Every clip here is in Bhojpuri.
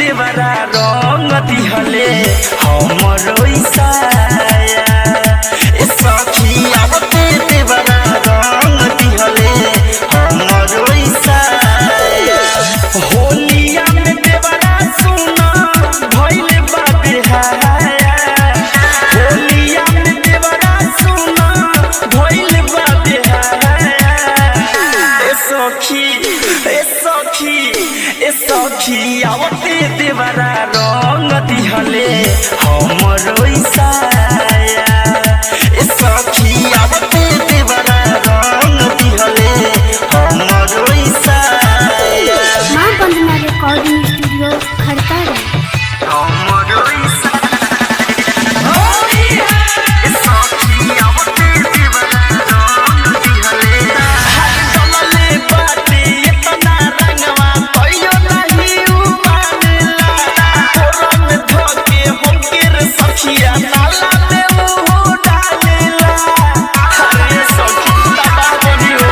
देवरा रंग दिहले हमरो ईसाया ए सखी आवते देवरा रंग दिहले हमरो ईसाया होलिया में देवरा सुना भइले बा बेहाया होलिया में देवरा सुना भइले बा बेहाया ए सखी ए सखी ए सखी आवते देवरा रंग दिहले हमरो ईसाया ए सखी आवते देवरा रंग दिहले हमरो ईसाया माँ बंदना रिकॉर्डिंग स्टूडियो खड़तारा हमरो ईसाया ए सखी आवते देवरा रंग दिहले चलले बाटे इतना रंगवा कहियो नहीं उमानेला कोरम धोके हमके रे सखिया नाला में मुंह डालेला अरे सखी दबा बनियो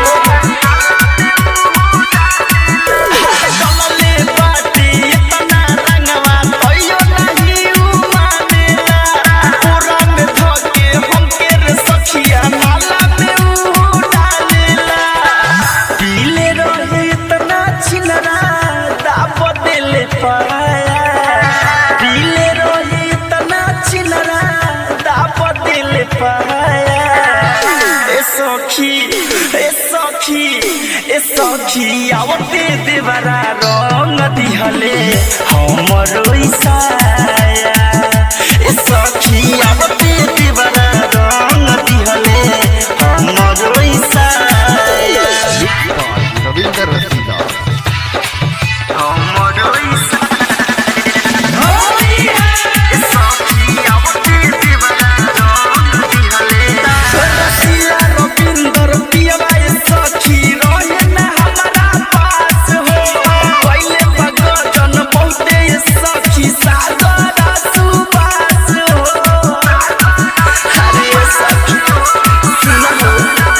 चलले बाटे इतना रंगवा कहियो नहीं उमानेला कोरम धोके हमके रे सखिया नाला में मुंह डालेला पीले रहे इतना छिनरा दाप दिले पाया पीले रहे इतना छिनरा दाप दिले पाया ए सखी ए सखी ए सखी आवते देवरा रंग दिहले हमरो ईसाया ए सखी आवते देवरा रंग दिहले हमरो ईसाया रविंद्र रसीदा हमरो ईसाया सखी आवते देवरा रंग दिहले रसिया रविंदर पियवा ए सखी रहे ना हमारा पास हो पहिले भगजन बहुते ए सखी सागर सुबास हो अरे सखी सुना हो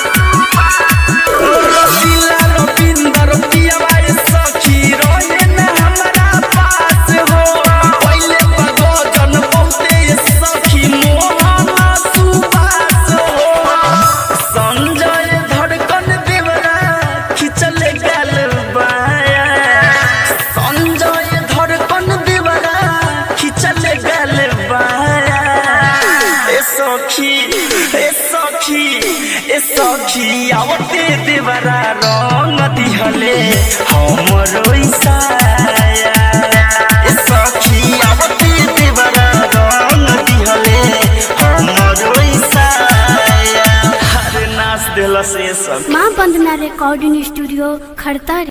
रसिया रविंदर पियवा ए सखी रहे ना हमारा पास हो पहिले भगजन बहुते ए सखी मोहन सुबास हो संजय धड़कन देवरा खिचल गल बाया संजय धड़कन देवरा खिचल गल बाया ए सखी ए सखी ए सखी आवते देवरा रंग दिहले हमरो ईसाया ए सखी आवते देवरा रंग दिहले हमरो ईसाया हर नाच देला से सब माँ बंदना रिकॉर्डिंग स्टूडियो खड़तारा